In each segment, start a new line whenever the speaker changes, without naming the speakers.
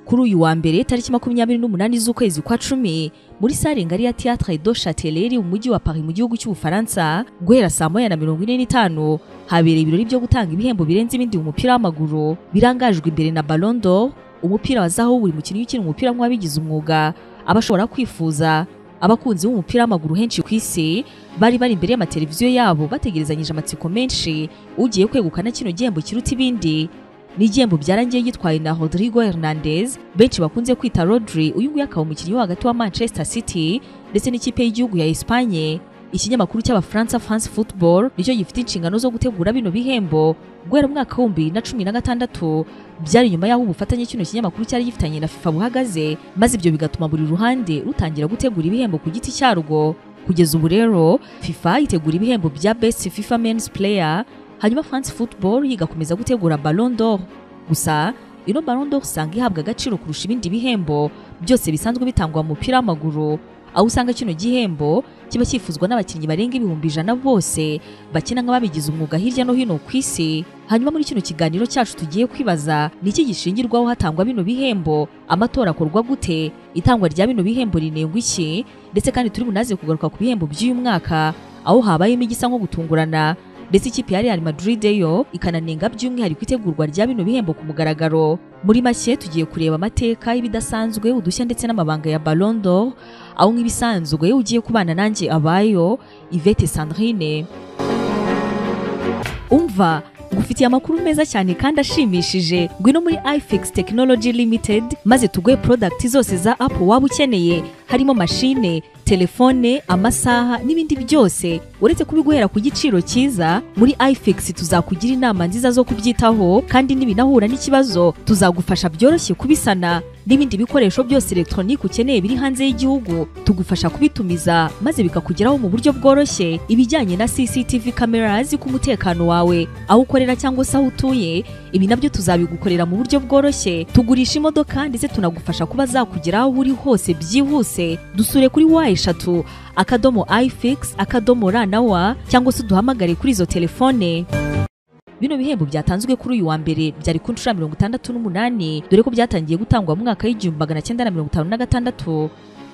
kuri uyu wa mbere tariki makumyabiri n'umunani z'ukwezi kwa cumi muri sare ngari ya théâtre do chateleri mu mujyi wa paris mu gihugu cy'ubufaransa guhera saa moya na mirongo ine n'itanu habereye ibirori byo gutanga ibihembo birenze ibindi mu mupira w'amaguru birangajwe imbere na ballon d'or umupira wazaho buri mukinnyi ukina umupira nk'uwabigize umwuga aba ashobora kwifuza abakunzi b'umupira w'amaguru henshi ku isi bari bari imbere y'amateleviziyo yabo bategerezanyije amatsiko menshi ugiye kwegukana kino gihembo kiruta ibindi ni igihembo byarangiye yitwaye na Rodrigo Hernandez benshi bakunze kwita Rodri uyu nguyu akaba umukinnyi wo hagati wa Manchester City ndetse n'ikipe y'igihugu ya Espanye ikinyamakuru cy'abafaransa France Football nicyo gifite inshingano zo gutegura bino bihembo guhera mu mwaka w'ibihumbi bibiri na cumi na gatandatu byari nyuma y'aho ubufatanye kino kinyamakuru cyari gifitanye na FIFA buhagaze maze ibyo bigatuma buri ruhande rutangira gutegura ibihembo ku giti cyarwo kugeza ubu rero FIFA itegura ibihembo bya Best FIFA Men's Player hanyuma France Football igakomeza gutegura Ballon d'Or gusa ino Ballon d'Or usanga ihabwa agaciro kurusha ibindi bihembo byose bisanzwe bitangwa mu mupira w'amaguru aho usanga kino gihembo kiba cyifuzwa n'abakinnyi barenga ibihumbi ijana bose bakina nk'ababigize umwuga hirya no hino ku isi hanyuma muri kino kiganiro cyacu tugiye kwibaza ni iki gishingirwaho hatangwa bino bihembo amatora akorwa gute itangwa rya bino bihembo rinengwa iki ndetse kandi turi bunaze kugaruka ku bihembo by'uyu mwaka aho habayemo igisa nko gutungurana ndetse ikipe ya Real Madrid yo ikananenga by'umwihariko itegurwa rya bino bihembo ku mugaragaro muri make tugiye kureba amateka y'ibidasanzwe udushya ndetse n'amabanga ya Ballon d'Or aho nk'ibisanzwe ugiye kubana nanjye abayo Yvette Sandrine umva ngufitiye amakuru meza cyane kandi ashimishije ngwino muri ifix technology limited maze tuguhe product zose za apple waba ukeneye harimo mashine telefone amasaha n'ibindi byose uretse kubiguhera ku giciro cyiza muri ifix tuzakugira inama nziza zo kubyitaho kandi nibinahura n'ikibazo tuzagufasha byoroshye kubisana n'ibindi bikoresho byose elegitoronike ukeneye biri hanze y'igihugu tugufasha kubitumiza maze bikakugeraho mu buryo bworoshye ibijyanye na cctv kamera ku mutekano wawe aho ukorera cyangwa se aho utuye ibi nabyo tuzabigukorera mu buryo bworoshye tugurisha imodoka ndetse tunagufasha kuba zakugera aho uri hose byihuse dusure kuri wa eshatu akadomo ifix akadomo ra na wa cyangwa se uduhamagare kuri izo telefone bino bihembo byatanzwe kuri uyu wa mbere byari ku nshuro mirongo itandatu n'umunani dore ko byatangiye gutangwa mu mwaka w'igihumbi magana cyenda na mirongo itanu na gatandatu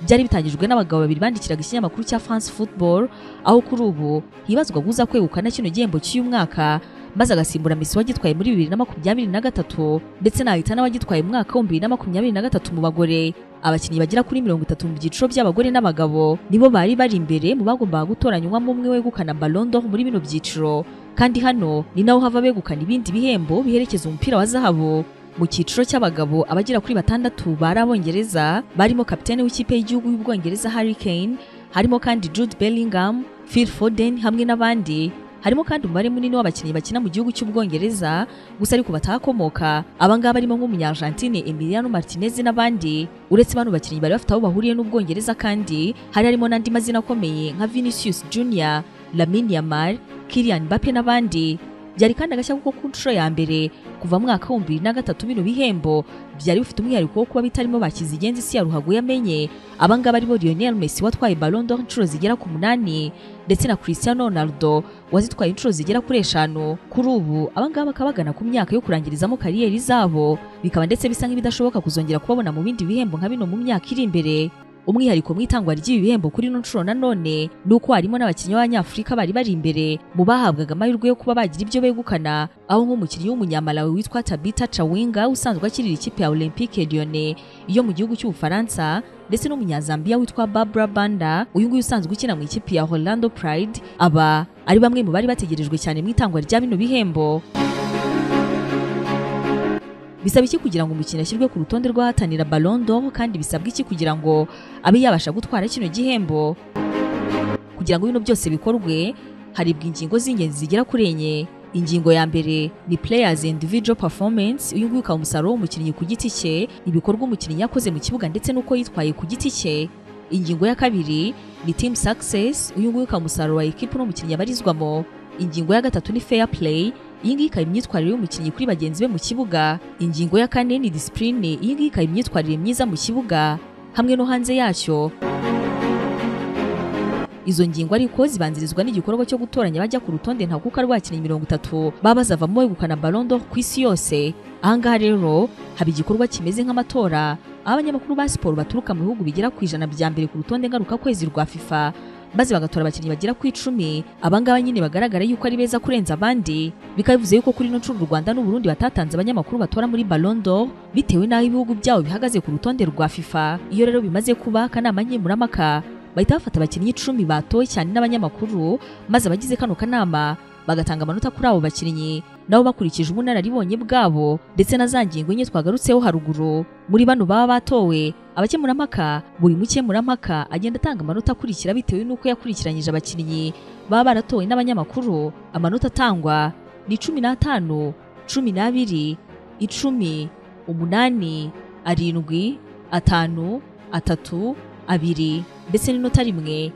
byari bitangijwe n'abagabo babiri bandikiraga ikinyamakuru cya France Football aho kuri ubu hibazwa guza kwegukana kino gihembo cy'uyu mwaka maze agasimbura Messi wagitwaye muri bibiri na makumyabiri na gatatu ndetse nahitana wagitwaye mu mwaka w'ibihumbi bibiri na makumyabiri na gatatu mu bagore abakinnyi bagera kuri mirongo itatu mu byiciro by'abagore n'abagabo nibo bari bari imbere mu bagombaga gutoranywamo umwe wegukana Ballon d'Or muri bino byiciro kandi hano ni naho hava begukana ibindi bihembo biherekeza umupira wa zahabu mu cyiciro cy'abagabo abagera kuri batandatu bari abongereza barimo kapitene w'ikipe y'igihugu y'ubwongereza Harry Kane harimo kandi Jude Bellingham Phil Foden hamwe n'abandi harimo kandi umubare munini w'abakinnyi bakina mu gihugu cy'ubwongereza gusa ariko batahakomoka abangaba barimo nk'umunyargentine Emiliano Martinez n'abandi uretse bano bakinnyi bari bafite aho bahuriye n'ubwongereza kandi hari harimo n'andi mazina akomeye nka Vinicius Junior Lamine Yamal Kylian Mbappe n'abandi byari kandi agashya kuko ku nshuro ya mbere kuva mwaka w'ibihumbi bibiri na gatatu bino bihembo byari bifite umwihariko wo kuba bitarimo bakize igenzi isi ya ruhago yamenye abangaba aribo Lionel Messi watwaye Ballon d'Or inshuro zigera ku munani ndetse na Cristiano Ronaldo wazitwaye inshuro zigera kuri eshanu kuri ubu abangaba bakaba bagana ku myaka yo kurangirizamo kariyeri zabo bikaba ndetse bisa nk'ibidashoboka kuzongera kubabona mu bindi bihembo nka bino mu myaka iri imbere umwihariko mu itangwa ry'ibi bihembo kuri ino nshuro nanone ni uko harimo n'abakinnyi b'abanyafurika bari bari imbere mu bahabwaga amahirwe yo kuba bagira ibyo begukana aho nk'umukinnyi w'umunyamalawi witwa Tabita Chawinga usanzwe akirira ikipe ya Olympique Lyonnais yo mu gihugu cy'Ubufaransa ndetse n'umunyazambiya witwa Barbara Banda uyu nguyu usanzwe ukina mu ikipe ya Orlando Pride aba ari bamwe mu bari bategerejwe cyane mu itangwa rya bino bihembo bisaba iki kugira ngo umukinnyi ashyirwe ku rutonde rw'ahatanira Ballon d'Or kandi bisabwa iki kugira ngo abe yabasha gutwara kino gihembo kugira ngo bino byose bikorwe haribwa ingingo z'ingenzi zigera kuri enye ingingo ya mbere ni players individual performance uyu nguyu ukaba umusaruro w'umukinnyi ku giti cye ibikorwa umukinnyi yakoze mu kibuga ndetse n'uko yitwaye ku giti cye ingingo ya kabiri ni team success uyu nguyu ukaba umusaruro wa ekipu n'umukinnyi abarizwamo ingingo ya gatatu ni fair play iyi ngiyi ikaba imyitwarire y'umukinnyi kuri bagenzi be mu kibuga ingingo ya kane ni disipurine iyi ngiyi ikaba imyitwarire myiza mu kibuga hamwe no hanze yacyo izo ngingo ariko zibanzirizwa n'igikorwa cyo gutoranya abajya ku rutonde ntakuka rw'abakinnyi mirongo itatu baba bazavamo begukana Ballon d'Or ku isi yose ahangaha rero haba igikorwa kimeze nk'amatora aho abanyamakuru ba siporo baturuka mu bihugu bigera ku ijana bya mbere ku rutonde ngarukakwezi rwa fifa maze bagatora abakinnyi bagera ku icumi abangaba nyine bagaragara yuko ari beza kurenza abandi bikaba bivuze yuko kuri ino nshuro u rwanda n'u burundi batatanze abanyamakuru batora muri Ballon d'Or bitewe n'aho ibihugu byabo bihagaze ku rutonde rwa fifa iyo rero bimaze kuba akanama nkemurampaka bahita bafata abakinnyi icumi batowe cyane n'abanyamakuru maze abagize kano kanama bagatanga amanota kuri abo bakinnyi nabo bakurikije ubunararibonye bwabo ndetse na za ngingo enye twagarutseho haruguru muri bano baba batowe abakemurampaka buri mukemurampaka agenda atanga amanota akurikira bitewe n'uko yakurikiranyije abakinnyi baba baratowe n'abanyamakuru amanota atangwa ni cumi n'atanu cumi n'abiri icumi umunani arindwi atanu atatu abiri ndetse n'inota rimwe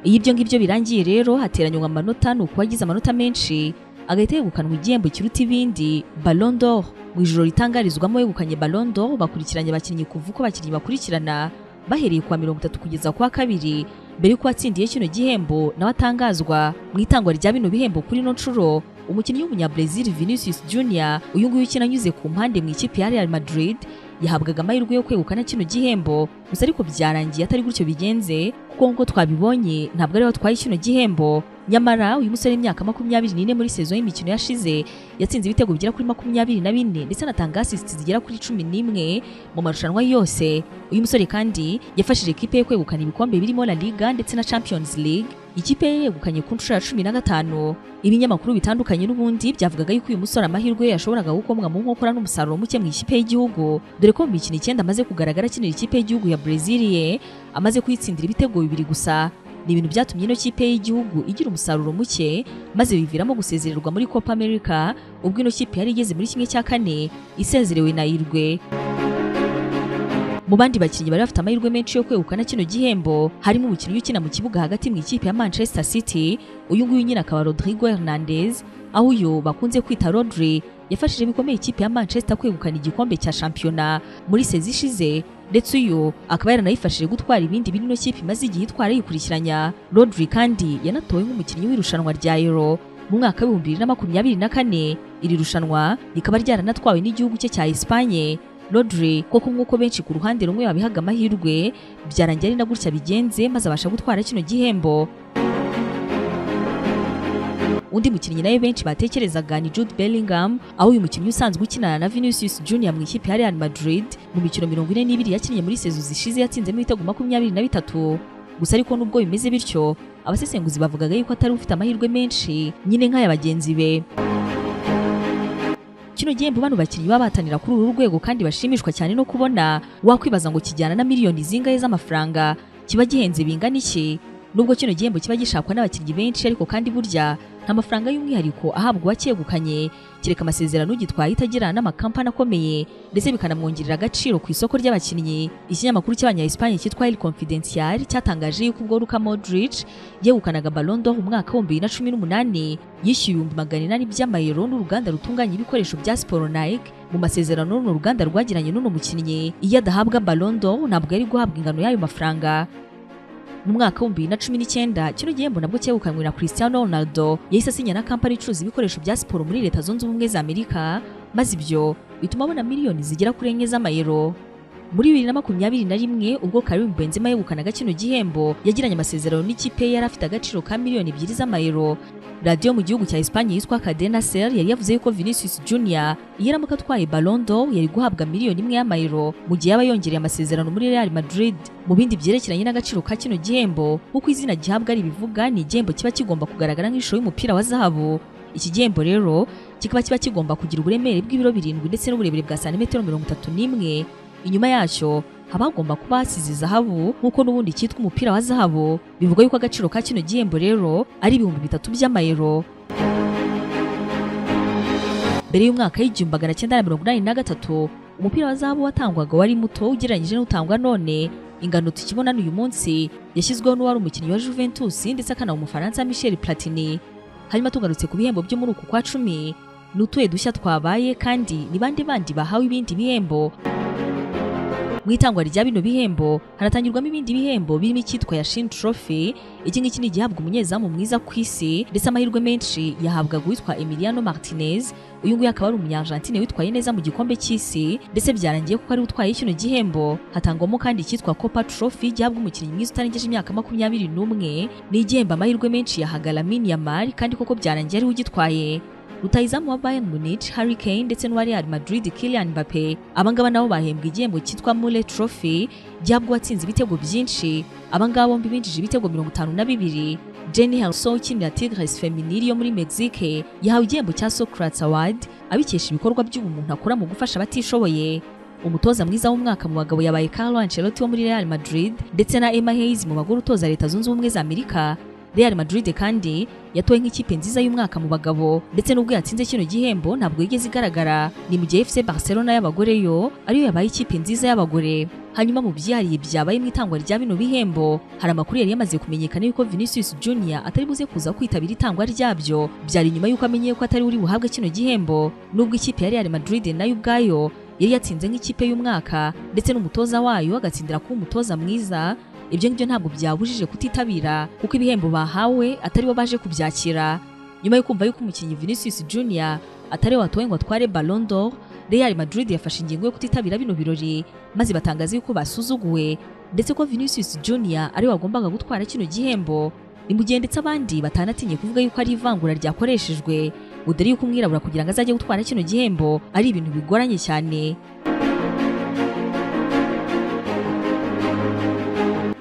iyo ibyo ngibyo birangiye rero hateranywa amanota ni uwagize amanota menshi agahita yegukanwa igihembo kiruta ibindi Ballon d'Or mu ijoro ritangarizwamo yegukanye Ballon d'Or bakurikiranye abakinnyi kuva uko abakinnyi bakurikirana bahereye kwa mirongo itatu kugeza kwa kabiri mbere y'uko uwatsindiye kino gihembo nawe atangazwa mu itangwa rya bino bihembo kuri ino nshuro umukinnyi w'umunyabrazil Vinicius Junior uyu nguyu ukina anyuze ku mpande mu ikipe ya Real Madrid yahabwaga amahirwe yo kwegukana kino gihembo gusa ariko byarangiye atari gutyo bigenze kuko nk'uko twabibonye ntabwo ariho atwaye kino gihembo nyamara uyu musore w'imyaka makumyabiri n'ine muri sezo y'imikino yashize yatsinze ibitego bigera kuri makumyabiri na bine ndetse anatanga asisiti zigera kuri cumi n'imwe mu marushanwa yose uyu musore kandi yafashije ikipe ye kwegukana ibikombe birimo La Liga ndetse na Champions League ikipe ye yegukanye ku nshuro ya cumi na gatanu ibinyamakuru bitandukanye n'ubundi byavugaga yuko uyu musore amahirwe yashoboraga gukomwa mu nkokora n'umusaruro muke mu ikipe y'igihugu dore ko mu mikino icyenda amaze kugaragara akinira ikipe y'igihugu ya Breziliye amaze kuyitsindira ibitego bibiri gusa ni ibintu byatumye ino kipe y'igihugu igira umusaruro muke maze biviramo gusezererwa muri Copa America ubwo ino kipe yari igeze muri kimwe cya kane isezerewe na Irwe mu bandi bakinnyi bari bafite amahirwe menshi yo kwegukana kino gihembo harimo umukinnyi ukina mu kibuga hagati mu ikipe ya Manchester City uyu nguyu nyine akaba Rodrigo Hernandez aho uyu bakunze kwita Rodri yafashije bikomeye ikipe ya Manchester kwegukana igikombe cya shampiyona muri sezi ishize ndetse uyu akaba yaranayifashije gutwara ibindi bino kipe imaze igihe itwara yikurikiranya Rodri kandi yanatowe nk'umukinnyi w'irushanwa rya Euro mu mwaka w'ibihumbi bibiri na makumyabiri na kane iri rushanwa rikaba ryaranatwawe n'igihugu cye cya Espanye Rodri koko nk'uko benshi ku ruhande rumwe babihaga amahirwe byarangira ari na gutya bigenze maze abasha gutwara kino gihembo undi mukinnyi nawe benshi batekerezaga ni Jude Bellingham aho uyu mukinnyi usanzwe ukinana na Vinicius Junior mu ikipe ya Real Madrid mu mikino mirongo ine n'ibiri yakinnye muri sezo zishize yatsinzemo ibitego makumyabiri na bitatu gusa ariko nubwo bimeze bityo abasesenguzi bavugaga yuko atari ufite amahirwe menshi nyine nk'aya bagenzi be kino gihembo bano bakinnyi baba batanira kuri uru rwego kandi bashimishwa cyane no kubona wakwibaza ngo kijyana na miliyoni zingahe z'amafaranga kiba gihenze bingana iki nubwo kino gihembo kiba gishakwa n'abakinnyi benshi ariko kandi burya nta mafaranga y'umwihariko ahabwa uwacyegukanye kereka amasezerano ugitwaye itagira n'amakampani akomeye ndetse bikanamwongerera agaciro ku isoko ry'abakinnyi ikinyamakuru cy'abanya-espanye cyitwa El Confidencial cyatangaje yuko ubwo Luka Modric yegukanaga Ballon d'Or umwaka wa 2018 yishyuye ibihumbi magana inani by'amayero n'uruganda rutunganya ibikoresho bya siporo Nike mu masezerano runo ruganda rwagiranye n'uno mukinnyi iyo adahabwa Ballon d'Or ntabwo yari guhabwa ingano y'ayo mafaranga mu mwaka wa 2019 kino gihembo nabwo cyegukanywe na Cristiano Ronaldo yahise asinya na kampani icuruza ibikoresho bya siporo muri leta zunze ubumwe za Amerika maze ibyo bituma abona miliyoni zigera kuri enye z'amayero muri bibiri na makumyabiri na rimwe ubwo Karim Benzema yegukanaga kino gihembo yagiranye amasezerano n'ikipe yari afite agaciro ka miliyoni ebyiri z'amayero radiyo mu gihugu cya Espanye yitwa Cadena Ser yari yavuze yuko Vinicius Junior iyo aramuka atwaye Ballon d'Or yari guhabwa miliyoni imwe y'amayero mu gihe yaba yongereye amasezerano muri Real Madrid mu bindi byerekeranye n'agaciro ka kino gihembo kuko izina gihabwa ari ibivuga ni igihembo kiba kigomba kugaragara nk'ishusho y'umupira wa zahabu iki gihembo rero kikaba kiba kigomba kugira uburemere bw'ibiro birindwi ndetse n'uburebure bwa santimetero mirongo itatu n'imwe inyuma yacyo haba hagomba kuba hasize zahabu nk'uko n'ubundi cyitwa umupira wa zahabu bivugwa yuko agaciro ka kino gihembo rero ari ibihumbi bitatu by'amayero mbere y'umwaka w'igihumbi magana cyenda na mirongo inani na gatatu umupira wa zahabu watangwaga wari muto ugereranyije n'utangwa none ingano tukibona n'uyu munsi yashyizweho n'uwari umukinnyi wa Juventus ndetse akanaba umufaransa Michel Platini hanyuma tugarutse ku bihembo byo muri uku kwa cumi ni utuye dushya twabaye kandi ni bande bandi bahawe ibindi bihembo mu itangwa rya bino bihembo hanatangirwamo ibindi bihembo birimo icyitwa Yashin Trophy iki ngiki ni igihabwa umunyezamu mwiza ku isi ndetse amahirwe menshi yahabwaga uwitwa Emiliano Martinez uyu nguyu akaba ari umunyanjantine witwaye neza mu gikombe cy'isi ndetse byarangiye kuko ari utwaye kino gihembo hatangwamo kandi icyitwa Copa Trophy gihabwa umukinnyi mwiza utarengeje imyaka makumyabiri n'umwe ni igihembo amahirwe menshi yahaga Lamine Yamal kandi koko byarangiye ari ugitwaye rutahizamu wa Bayern Munich Harry Kane ndetse n'uwa Real Madrid Kylian Mbappe abangaba nabo bahembwa igihembo cyitwa Mule Trophy gihabwa uwatsinze ibitego byinshi abangaba bombi binjije ibitego mirongo itanu na bibiri Jenny Herso ukinira Tigres Feminil yo muri Mexique yahawe igihembo cya Socrates Award abikesha ibikorwa by'ubumuntu akora mu gufasha abatishoboye umutoza mwiza w'umwaka mu bagabo yabaye Carlo Ancelotti wo muri Real Madrid ndetse na Emma Hayes mu bagore utoza Leta Zunze Ubumwe za Amerika Real Madrid kandi yatowe nk'ikipe nziza y'umwaka mu bagabo ndetse n'ubwo yatsinze kino gihembo ntabwo yigeze igaragara ni mu gihe FC Barcelona y'abagore yo ariyo yabaye ikipe nziza y'abagore hanyuma mu byihariye byabaye mu itangwa rya bino bihembo hari amakuru yari yamaze kumenyekana yuko Vinicius Junior atari buze kuza kwitabira itangwa ryabyo byari nyuma yuko amenyeye ko atari uri buhabwe kino gihembo nubwo ikipe ya Real Madrid nayo ubwayo yari yatsinze nk'ikipe y'umwaka ndetse n'umutoza wayo agatsindira kuba umutoza mwiza ibyo ngibyo ntabwo byabujije kutitabira kuko ibihembo bahawe atari bo baje kubyakira nyuma yo kumva yuko umukinnyi Vinicius Junior atari we watowe ngo atware Ballon d'Or Real Madrid yafashe ingingo yo kutitabira bino birori maze batangaza yuko basuzuguwe ndetse ko Vinicius Junior ari we wagombaga gutwara kino gihembo ni mu gihe ndetse abandi batanatinye kuvuga yuko ari ivangura ryakoreshejwe ngo dore yuko umwirabura kugira ngo azajye gutwara kino gihembo ari ibintu bigoranye cyane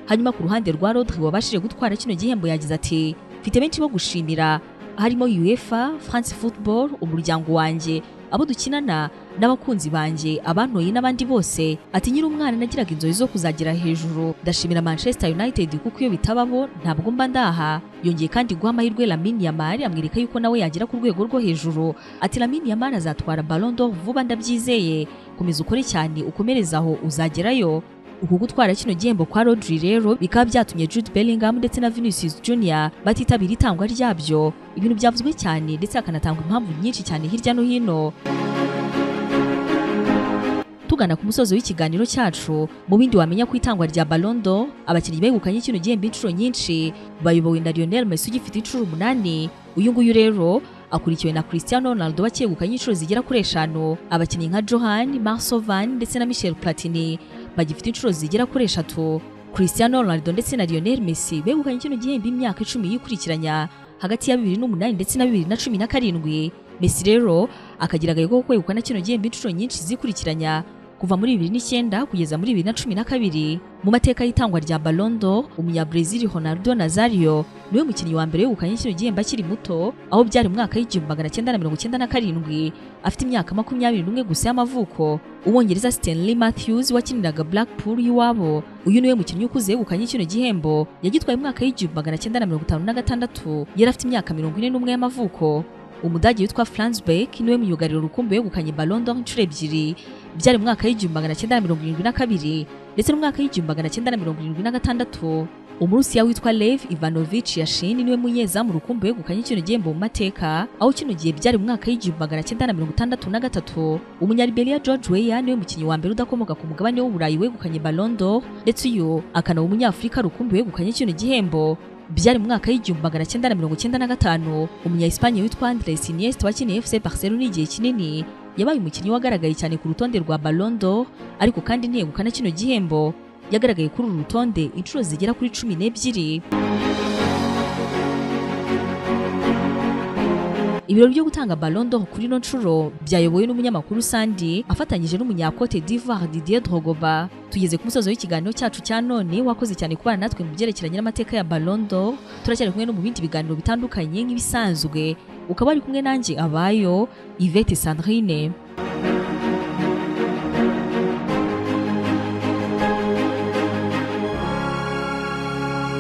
hanyuma ku ruhande rwa Rodri wabashije gutwara kino gihembo yagize ati mfite benshi bo gushimira harimo UEFA France Football umuryango wanjye abo dukinana n'abakunzi banjye abantoye n'abandi bose ati nyiri umwana nagiraga inzozi zo kuzagira hejuru ndashimira Manchester United kuko iyo bitababo ntabwo mba ndaha yongeye kandi guha amahirwe Lamine Yamal amwereka yuko nawe yagera ku rwego rwo hejuru ati Lamine Yamal azatwara Ballon d'Or vuba ndabyizeye komeza ukore cyane ukomereza aho uzagerayo uku gutwara kino gihembo kwa Rodri rero bikaba byatumye Jude Bellingham ndetse na Vinicius Junior batitabira itangwa ryabyo ibintu byavuzwe cyane ndetse hakanatangwa impamvu nyinshi cyane hirya no hino tugana ku musozo w'ikiganiro cyacu mu bindi wamenya ku itangwa rya Ballon d'Or abakinnyi begukanye kino gihembo inshuro nyinshi bayobowe na Lionel Messi ugifite inshuro umunani uyu nguyu rero akurikiwe na Cristiano Ronaldo bakegukanye inshuro zigera kuri eshanu abakinnyi nka Johan Marcel Van ndetse na Michel Platini bagifite inshuro zigera kuri eshatu Cristiano Ronaldo ndetse na Lionel Messi begukanye kino gihembo imyaka icumi yikurikiranya hagati ya bibiri n'umunani ndetse na bibiri na cumi na karindwi Messi rero akagira agahigo ko kwegukana kino gihembo inshuro nyinshi zikurikiranya kuva muri bibiri n'icyenda kugeza muri bibiri na cumi na kabiri mu mateka y'itangwa rya Ballon d'Or umunyabrazil Ronaldo Nazario niwe mukinnyi wa mbere wegukanye kino gihembo akiri muto aho byari mu mwaka w'igihumbi magana cyenda na mirongo cyenda na karindwi afite imyaka makumyabiri n'umwe gusa y'amavuko Umwongereza Stanley Matthews wakiniraga Blackpool y'iwabo uyu niwe mukinnyi ukuze yegukanye kino gihembo yagitwaye mu mwaka w'igihumbi magana cyenda na mirongo itanu na gatandatu yari afite imyaka mirongo ine n'umwe y'amavuko umudage witwa Franz Beck niwe muyugarira urukumbi wegukanye Ballon d'Or inshuro ebyiri byari mu mwaka w'igihumbi magana cyenda na mirongo irindwi na kabiri ndetse n'umwaka w'igihumbi magana cyenda na mirongo irindwi na gatandatu umurusiya witwa Lev Ivanovich Yashin niwe munyezamu rukumbi wegukanye kino gihembo mu mateka aho kino gihe byari mu mwaka w'igihumbi magana cyenda na mirongo itandatu na gatatu umunyaliberia George Weah niwe mukinnyi wa mbere udakomoka ku mugabane w'uburayi wegukanye Ballon d'Or ndetse uyu akanaba umunyafurika rukumbi wegukanye kino gihembo byari mu mwaka w'igihumbi magana cyenda na mirongo cyenda na gatanu umunya Espagne witwa Andres Iniesta wakineye FC Barcelona igihe kinini yabaye umukinnyi wagaragaye cyane ku rutonde rwa Ballon d'Or ariko kandi ntiyegukana kino gihembo yagaragaye kuri uru rutonde inshuro zigera kuri cumi n'ebyiri ibirori byo gutanga Ballon d'Or kuri ino nshuro byayobowe n'umunyamakuru Sandi afatanyije n'umunyakote d'Ivoire Didier Drogba tugeze ku musozo w'ikiganiro cyacu cya none wakoze cyane kubana natwe mu byerekeranye n'amateka ya Ballon d'Or turacyari kumwe no mu bindi biganiro bitandukanye nk'ibisanzwe ukaba ari kumwe nanjye abayo Yvette Sandrine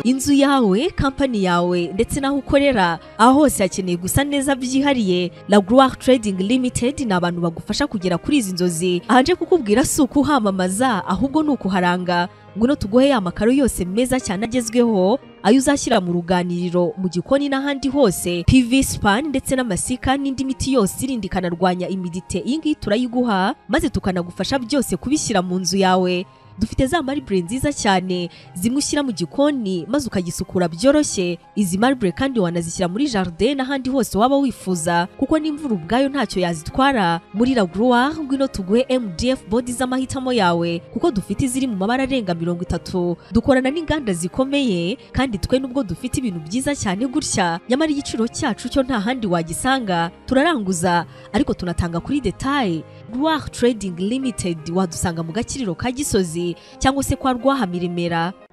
inzu yawe kampani yawe ndetse n'aho ukorera aho hose hakeneye gusa neza byihariye laguwari Trading Limited ni abantu bagufasha kugera kuri izi nzozi ahaje kukubwira si ukuhamamaza ahubwo ni ukuharanga ngwino tuguhe ya makaro yose meza cyane agezweho ayo uzashyira mu ruganiriro mu gikoni n'ahandi hose PV span ndetse n'amasika n'indi miti yose irinda ikanarwanya imidite iyi ngiyi turayiguha maze tukanagufasha byose kubishyira mu nzu yawe dufite za maribure nziza cyane zimwe ushyira mu gikoni maze ukagisukura byoroshye izi maribure kandi wanazishyira muri jardin n'ahandi hose waba wifuza kuko n'imvura ubwayo ntacyo yazitwara muri lagroire ngwino tuguhe mdf bodi z'amahitamo yawe kuko dufite iziri mu mabara arenga mirongo itatu dukorana n'inganda zikomeye kandi twe nubwo dufite ibintu byiza cyane gutya nyamara igiciro cyacu cyo nta handi wagisanga turaranguza ariko tunatanga kuri detaye Rwah Trading Limited wadusanga mu gakiriro ka Gisozi cyangwa se kwa Rwaha Miremera